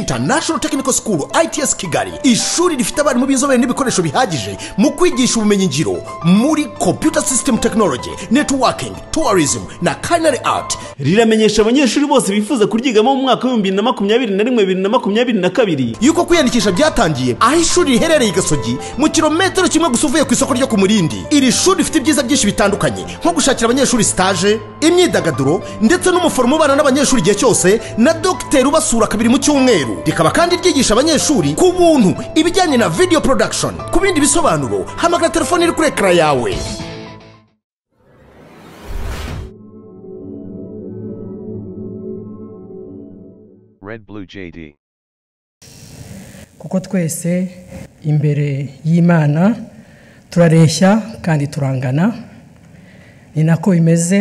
International Technical School ITS Kigali ishuri rifite abarimu b'inzobere n'ibikoresho bihagije mu kwigisha ubumenyingiro muri computer system technology networking tourism na culinary art riramenyesha abanyeshuri bose bifuza kuryigamo mu mwaka w'ibihumbi bibiri na makumyabiri na rimwe bibiri na makumyabiri na kabiri yuko kwiyandikisha byatangiye aho ishuri riherereye i gasogi mu kilometero kimwe gusa uvuye ku isoko ryo ku murindi iri shuri rifite ibyiza byinshi bitandukanye nko gushakira abanyeshuri stage imyidagaduro ndetse n'umuforomo ubana n'abanyeshuri igihe cyose na dogiteri ubasura kabiri mu cyumweru rikaba kandi ryigisha abanyeshuri ku buntu ibijyanye na video production ku bindi bisobanuro hamagara telefone iri kuri ekara yawe Red Blue JD. kuko twese imbere y'imana turareshya kandi turangana ni nako bimeze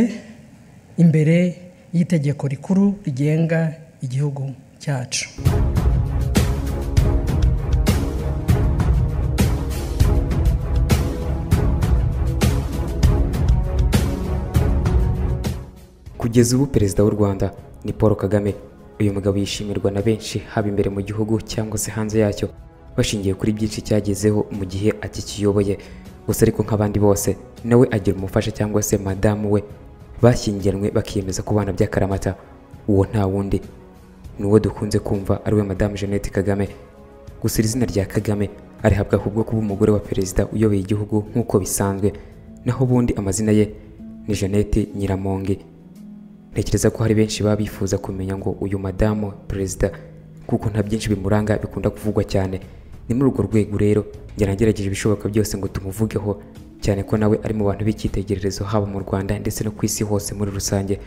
imbere y'itegeko rikuru rigenga igihugu cyacu Kugeza ubu perezida w'u Rwanda ni Paul Kagame. Uyu mugabo yishimirwa na benshi haba imbere mu gihugu cyangwa se hanze yacyo, bashingiye kuri byinshi cyagezeho mu gihe akikiyoboye. Gusa ariko nk'abandi bose, nawe agira umufasha cyangwa se madamu we bashyingiranywe bakiyemeza kubana by'akaramata. Uwo nta wundi ni uwo dukunze kumva ari we madamu Jeannette Kagame. Gusa iri zina rya Kagame arihabwa ahubwo kuba umugore wa perezida uyoboye igihugu nk'uko bisanzwe, naho ubundi amazina ye ni Jeannette Nyiramongi. Ntekereza ko hari benshi baba bifuza kumenya ngo uyu madamu perezida kuko nta byinshi bimuranga bikunda kuvugwa cyane ni muri urwo rwego rero njyana ngerageje ibishoboka byose ngo tumuvugeho cyane ko nawe ari mu bantu b'icyitegererezo haba mu Rwanda ndetse no ku isi hose muri rusange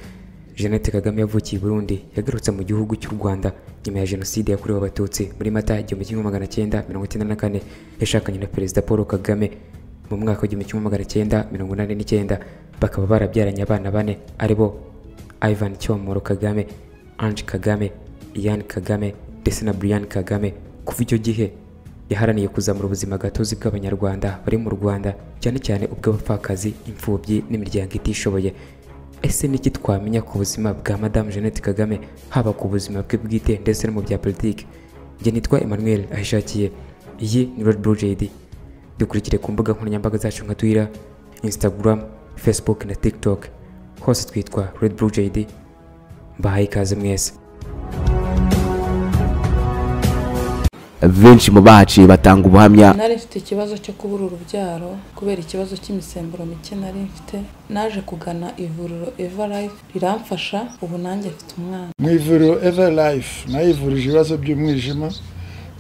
Jeannette Kagame yavukiye i Burundi yagarutse mu gihugu cy'u Rwanda nyuma ya jenoside yakorewe abatutsi muri Mata igihumbi kimwe magana cyenda mirongo icyenda na kane yashakanye na perezida Paul Kagame mu mwaka w'igihumbi kimwe magana cyenda mirongo inani n'icyenda bakaba barabyaranye abana bane ari bo Ivan Cyomoro Kagame Ange Kagame Ian Kagame ndetse na Brian Kagame kuva icyo gihe yaharaniye kuzamura ubuzima gatozi bw'abanyarwanda bari mu Rwanda cyane cyane ubw'abapfakazi imfubyi n'imiryango itishoboye ese niki twamenya ku buzima bwa Madame Jeannette Kagame haba ku buzima bwe bwite ndetse no mu bya politiki njye nitwa Emmanuel ahishakiye iyi ni Red Blue JD dukurikire ku mbuga nkoranyambaga zacu nka Twitter, Instagram, Facebook na TikTok. Hose twitwa Red Blue JD. Mbahaye ikaze mwese. benshi mu baci batanga ubuhamya nari mfite ikibazo cyo kubura urubyaro kubera ikibazo cy'imisemburo mike nari mfite naje kugana ivuriro eva life riramfasha ubu nanjye mfite umwana mu ivuriro eva life nayo ivurije ibibazo by'umwijima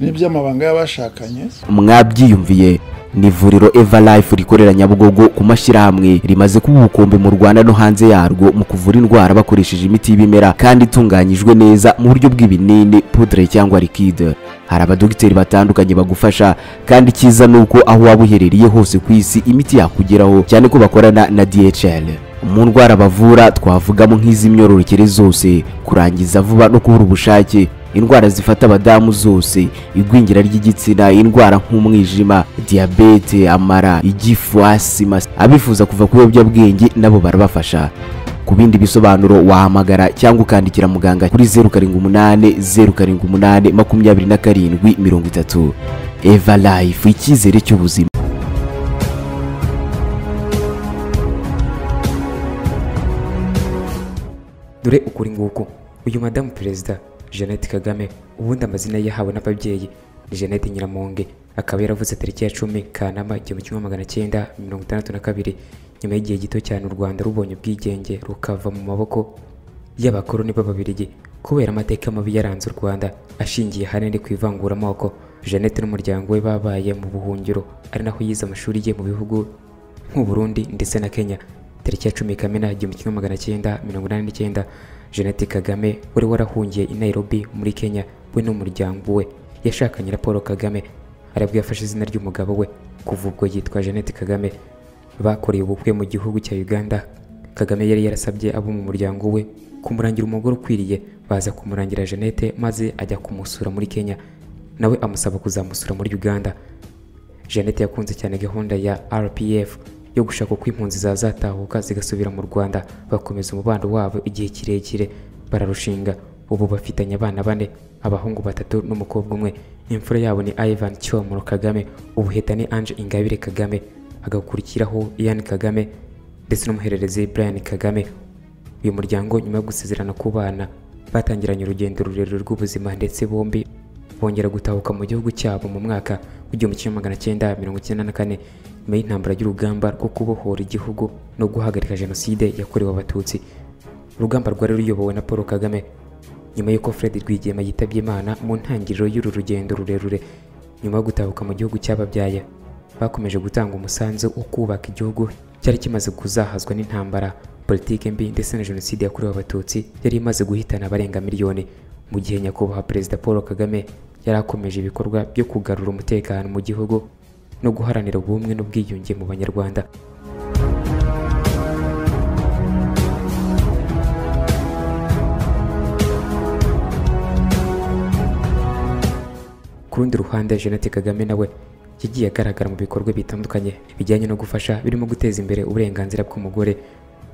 n'iby'amabanga y'abashakanye mwabyiyumviye ni ivuriro eva life rikorera nyabugogo ku mashyirahamwe rimaze kuba ubukombe mu rwanda no hanze yarwo mu kuvura indwara bakoresheje imiti y'ibimera kandi itunganyijwe neza mu buryo bw'ibinini pudre cyangwa likide hari abadogiteri batandukanye bagufasha kandi icyiza ni uko aho waba uherereye hose ku isi imiti yakugeraho cyane ko bakorana na dhl mu ndwara bavura twavugamo nk'iz'imyororokere zose kurangiza vuba no kubura ubushake indwara zifata abadamu zose igwingira ry'igitsina indwara nk'umwijima diyabete amara igifu asima abifuza kuva ku biyobyabwenge nabo barabafasha ku bindi bisobanuro wahamagara cyangwa ukandikira muganga kuri zeru karindwi umunani zeru karindwi umunani makumyabiri na karindwi mirongo itatu eva life icyizere cy'ubuzima Dore ukuri nguku uyu madamu perezida Jeannette Kagame ubundi amazina ye yahawe n'ababyeyi ni Jeannette Nyiramonge akaba yaravutse tariki ya cumi Kanama igihumbi kimwe magana cyenda mirongo itandatu na kabiri nyuma y'igihe gito cyane u Rwanda rubonye ubwigenge rukava mu maboko y'abakoloni b'Ababiligi kubera amateka mabi yaranze u Rwanda ashingiye ahanini ku ivanguramoko Jeannette n'umuryango we babaye mu buhungiro ari naho yize amashuri ye mu bihugu nk'u Burundi ndetse na Kenya. Tariki ya cumi Kamena igihumbi kimwe magana cyenda mirongo inani n'icyenda Jeannette Kagame wari warahungiye i Nairobi muri Kenya we n'umuryango we yashakanye na Paul Kagame arabwo yafashe izina ry'umugabo we kuva ubwo yitwa Jeannette Kagame bakoreye ubukwe mu gihugu cya Uganda Kagame yari yarasabye abo mu muryango we kumurangira umugore ukwiriye baza kumurangira Jeannette maze ajya kumusura muri Kenya nawe amusaba kuzamusura muri Uganda Jeannette yakunze cyane gahunda ya RPF yo gushaka uko impunzi zazatahuka zigasubira mu Rwanda bakomeza umubano wabo igihe kirekire bararushinga ubu bafitanye abana bane abahungu batatu n'umukobwa umwe imfura yabo ni ivan cyomoro kagame ubuheta ni ange ingabire kagame hagakurikiraho ian kagame ndetse n'umuhererezi brian kagame uyu muryango nyuma yo gusezerana ku bana batangiranye urugendo rurerure rw'ubuzima ndetse bombi bongera gutahuka mu gihugu cyabo mu mwaka w'igihumbi kimwe magana cyenda mirongo icyenda na kane nyuma y'intambara y'urugamba rwo kubohora igihugu no guhagarika jenoside yakorewe abatutsi urugamba rwari ruyobowe na paul kagame nyuma y'uko fred rwigema yitabye imana mu ntangiriro y'uru rugendo rurerure nyuma yo gutahuka mu gihugu cyababyaye bakomeje gutanga umusanzu wo kubaka igihugu cyari kimaze kuzahazwa n'intambara politike mbi ndetse na jenoside yakorewe abatutsi yari imaze guhitana abarenga miliyoni mu gihe nyakubahwa perezida paul kagame yari akomeje ibikorwa byo kugarura umutekano mu gihugu no guharanira ubumwe n'ubwiyunge mu banyarwanda Ku rundi ruhande Jeannette Kagame nawe yagiye agaragara mu bikorwa bitandukanye bijyanye no gufasha birimo guteza imbere uburenganzira bw'umugore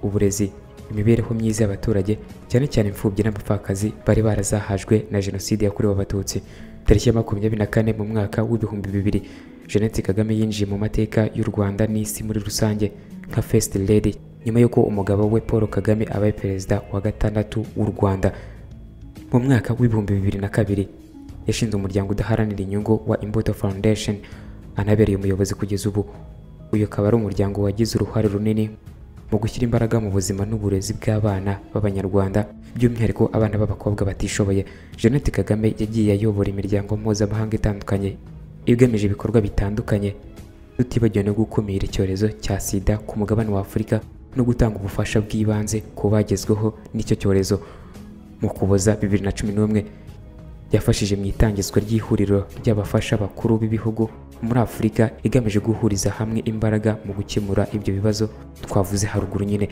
uburezi imibereho myiza y'abaturage cyane cyane imfubyi n'abapfakazi bari barazahajwe na jenoside yakorewe abatutsi tariki ya makumyabiri na kane mu mwaka w'ibihumbi bibiri Jeannette Kagame yinjiye mu mateka y'u Rwanda n'isi muri rusange nka first lady nyuma y'uko umugabo we Paul Kagame abaye perezida wa gatandatu w'u Rwanda mu mwaka w'ibihumbi bibiri na kabiri yashinze umuryango udaharanira inyungu wa Imbuto Foundation anabereye umuyobozi kugeza ubu uyu akaba ari umuryango wagize uruhare runini mu gushyira imbaraga mu buzima n'uburezi bw'abana b'abanyarwanda by'umwihariko abana b'abakobwa batishoboye Jeannette Kagame yagiye ayobora imiryango mpuzamahanga itandukanye igamije ibikorwa bitandukanye tutibagiwe no gukumira icyorezo cya sida ku mugabane wa afurika no gutanga ubufasha bw'ibanze ku bagezweho n'icyo cyorezo mu kuboza bibiri na cumi n'umwe yafashije mu itangizwa ry'ihuriro ry'abafasha bakuru b'ibihugu muri afurika igamije guhuriza hamwe imbaraga mu gukemura ibyo bibazo twavuze haruguru nyine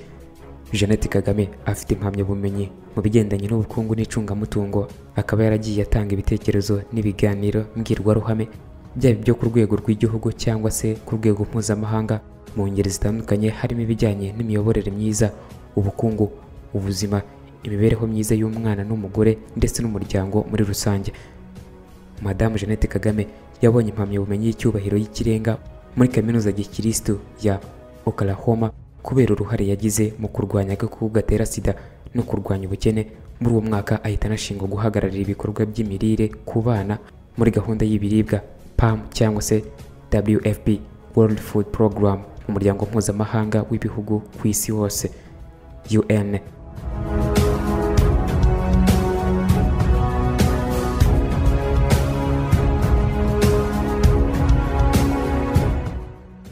jeannette kagame afite impamyabumenyi mu bigendanye n'ubukungu n'icungamutungo akaba yaragiye atanga ibitekerezo n'ibiganiro mbwirwaruhame byaba ibyo ku rwego rw'igihugu cyangwa se ku rwego mpuzamahanga mu ngeri zitandukanye harimo ibijyanye n'imiyoborere myiza ubukungu ubuzima imibereho myiza y'umwana n'umugore ndetse n'umuryango muri rusange madamu jeannette kagame yabonye impamyabumenyi y'icyubahiro y'ikirenga muri kaminuza ya gikirisitu ya oklahoma kubera uruhare yagize mu kurwanya agakoko gatera sida no kurwanya ubukene muri uwo mwaka ahita anashingwa guhagararira ibikorwa by'imirire ku bana muri gahunda y'ibiribwa pam cyangwa se wfp world food program umuryango mpuzamahanga w'ibihugu ku isi hose un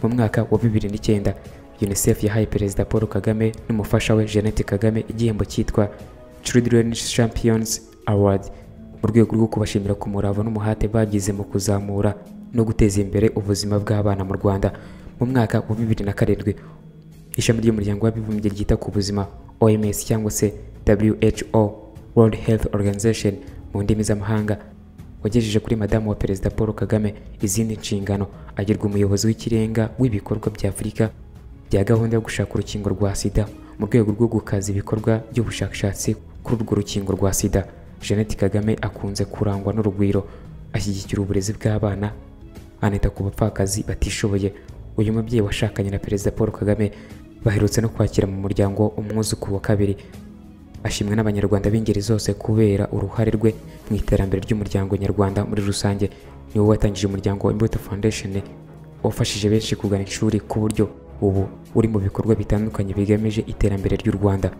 mu mwaka wa bibiri n'icyenda unicef yahaye perezida paul kagame n'umufasha we jeannette kagame igihembo cyitwa children champions award mu rwego rwo kubashimira ku murava n'umuhate bagize mu kuzamura no guteza imbere ubuzima bw'abana mu rwanda mu mwaka wa bibiri na karindwi ishami ry'umuryango w'abibumbye ryita ku buzima oms cyangwa se who world health organization mu ndimi z'amahanga wagejeje kuri madamu wa perezida paul kagame izindi nshingano agirwa umuyobozi w'ikirenga w'ibikorwa bya afurika bya gahunda yo gushaka urukingo rwa sida mu rwego rwo gukaza ibikorwa by'ubushakashatsi kuri urwo rukingo rwa sida jeannette kagame akunze kurangwa n'urugwiro ashyigikira uburezi bw'abana anita ku bapfakazi batishoboye uyu mubyeyi washakanye na perezida paul kagame baherutse no kwakira mu muryango umwuzukuru wa kabiri ashimwa n'abanyarwanda b'ingeri zose kubera uruhare rwe mu iterambere ry'umuryango nyarwanda muri rusange ni wowe watangije umuryango imbuto foundation wafashije benshi kugana ishuri ku buryo ubu uri mu bikorwa bitandukanye bigamije iterambere ry'u rwanda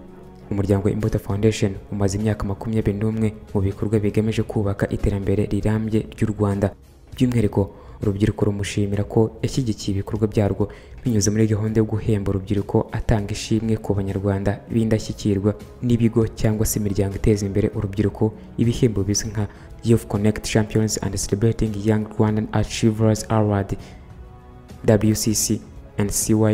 umuryango imbuto foundation umaze imyaka makumyabiri n'umwe mu bikorwa bigamije kubaka iterambere rirambye ry'u rwanda by'umwihariko urubyiruko rumushimira ko yashyigikiye ibikorwa byarwo binyuze muri gahunda yo guhemba urubyiruko atanga ishimwe ku banyarwanda b'indashyikirwa n'ibigo cyangwa se imiryango iteza imbere urubyiruko ibihembo bizwi nka youth connect champions and celebrating young rwandan achievers award wcc and cyrwa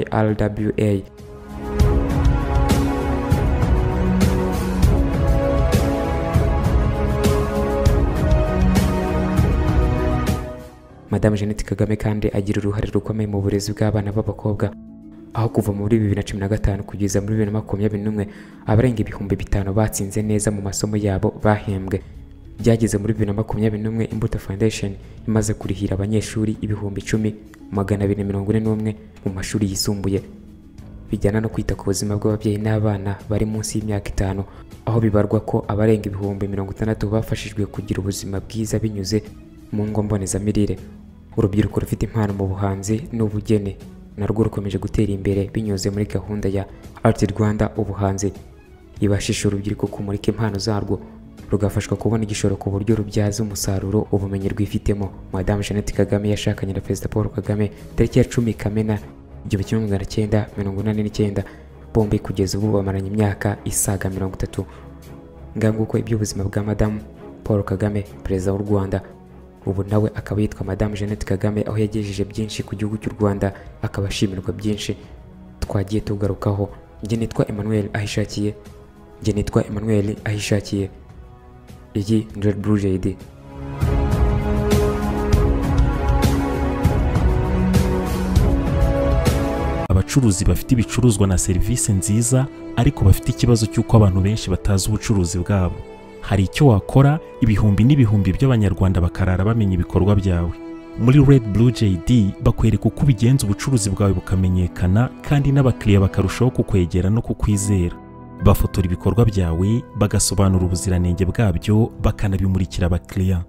Madame Jeannette Kagame kandi agira uruhare rukomeye mu burezi bw'abana b'abakobwa aho kuva muri bibiri na cumi na gatanu kugeza muri bibiri na makumyabiri n'umwe abarenga ibihumbi bitanu batsinze neza mu masomo yabo bahembwe byageze muri bibiri na makumyabiri n'umwe imbuto foundation imaze kurihira abanyeshuri ibihumbi icumi magana abiri na mirongo ine n'umwe mu mashuri yisumbuye bijyana no kwita ku buzima bw'ababyeyi n'abana bari munsi y'imyaka itanu aho bibarwa ko abarenga ibihumbi mirongo itandatu bafashijwe kugira ubuzima bwiza binyuze mu ngo mbonezamirire urubyiruko rufite impano mu buhanzi n'ubugeni narwo rukomeje gutera imbere binyuze muri gahunda ya Art Rwanda ubuhanzi ibashisha urubyiruko kumurika impano zarwo rugafashwa kubona igishoro ku buryo rubyaza umusaruro ubumenyi rwifitemo madamu jeannette kagame yashakanye na perezida paul kagame tariki ya cumi kamena igihumbi kimwe magana cyenda mirongo inani n'icyenda bombi kugeza ubu bamaranye imyaka isaga mirongo itatu nganguko iby'ubuzima bwa madamu paul kagame perezida w'u rwanda ubu nawe akaba yitwa madamu jeannette kagame aho yagejeje byinshi ku gihugu cy'u rwanda akaba ashimirwa byinshi twagiye tugarukaho njye nitwa emmanuel ahishakiye njye nitwa emmanuel ahishakiye iyi ni red blue jade abacuruzi bafite ibicuruzwa na serivisi nziza ariko bafite ikibazo cy'uko abantu benshi batazi ubucuruzi bwabo hari icyo wakora ibihumbi n'ibihumbi by'abanyarwanda bakarara bamenya ibikorwa byawe muri red blue jd bakwereka uko ubigenza ubucuruzi bwawe bukamenyekana kandi n'abakiriya bakarushaho kukwegera no kukwizera bafotora ibikorwa byawe bagasobanura ubuziranenge bwabyo bakanabimurikira abakiriya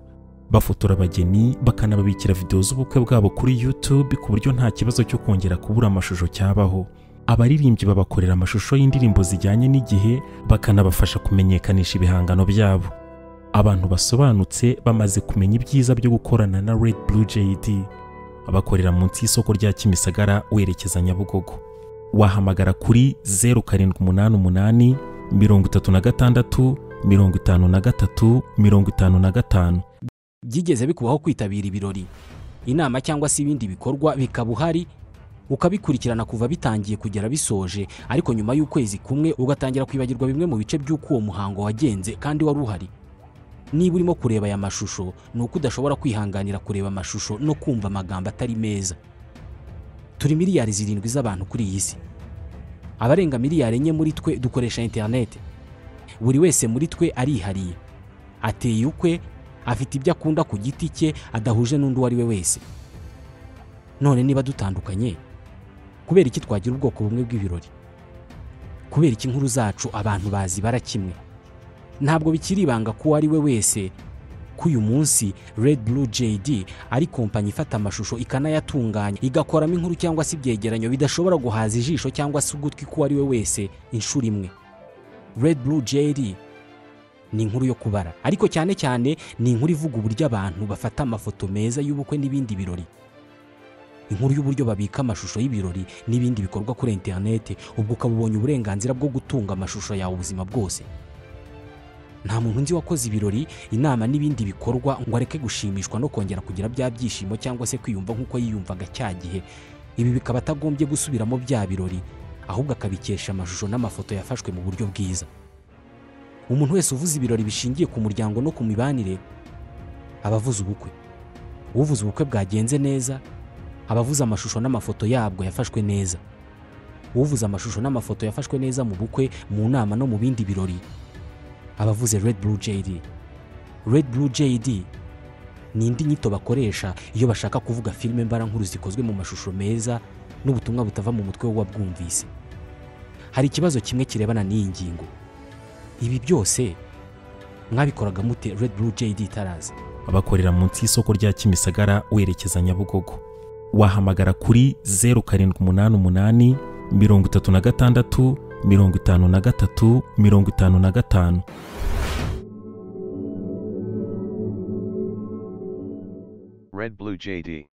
bafotora abageni bakanababikira videwo z'ubukwe bwabo kuri YouTube ku buryo nta kibazo cyo kongera kubura amashusho cyabaho abaririmbyi babakorera amashusho y'indirimbo zijyanye n'igihe bakanabafasha kumenyekanisha ibihangano byabo abantu basobanutse bamaze kumenya ibyiza byo gukorana na Red Blue JD bakorera munsi y'isoko rya Kimisagara werekeza Nyabugogo wahamagara kuri zeru karindwi umunani umunani mirongo itatu na gatandatu mirongo itanu na gatatu mirongo itanu na gatanu byigeze bikubaho kwitabira ibirori inama cyangwa se ibindi bikorwa bikaba uhari ukabikurikirana kuva bitangiye kugera bisoje ariko nyuma y'ukwezi kumwe ugatangira kwibagirwa bimwe mu bice by'uko uwo muhango wagenze kandi wari uhari niba urimo kureba aya mashusho ni uko udashobora kwihanganira kureba amashusho no kumva amagambo atari meza turi miliyari zirindwi z'abantu kuri iyi si abarenga miliyari enye muri twe dukoresha interineti buri wese muri twe arihariye ateye ukwe afite ibyo akunda ku giti cye adahuje n'undi uwo ari we wese none niba dutandukanye kubera iki twagira ubwoko bumwe bw'ibirori kubera iki inkuru zacu abantu bazibara kimwe ntabwo bikiri ibanga ko uwo ari we wese ko uyu munsi red blue jd ari kompanyi ifata amashusho ikanayatunganya igakoramo inkuru cyangwa se ibyegeranyo bidashobora guhaza ijisho cyangwa se ugutwi k'uwo ari we wese inshuro imwe red blue jd ni inkuru yo kubara ariko cyane cyane ni inkuru ivuga uburyo abantu bafata amafoto meza y'ubukwe n'ibindi birori inkuru y'uburyo babika amashusho y'ibirori n'ibindi bikorwa kuri interineti ubwo ukaba ubonye uburenganzira bwo gutunga amashusho yawe ubuzima bwose nta muntu nzi wakoze ibirori inama n'ibindi bikorwa ngo areke gushimishwa no kongera kugira bya byishimo cyangwa se kwiyumva nk'uko yiyumvaga cya gihe ibi bikaba atagombye gusubiramo bya birori ahubwo akabikesha amashusho n'amafoto yafashwe mu buryo bwiza umuntu wese uvuze ibirori bishingiye ku muryango no ku mibanire aba avuze ubukwe uvuze ubukwe bwagenze neza aba avuze amashusho n'amafoto yabwo yafashwe neza uvuze amashusho n'amafoto yafashwe neza mu bukwe mu nama no mu bindi birori aba avuze red blue jd red blue jd ni indi nyito bakoresha iyo bashaka kuvuga filime mbarankuru zikozwe mu mashusho meza n'ubutumwa butava mu mutwe w'uwabwumvise hari ikibazo kimwe kirebana n'iyi ngingo ibi byose mwabikoraga mute red blue jd itaraza bakorera munsi y'isoko rya Kimisagara werekeza Nyabugogo wahamagara kuri zeru karindwi umunani umunani mirongo itatu na gatandatu mirongo itanu na gatatu mirongo itanu na gatanu Red Blue JD.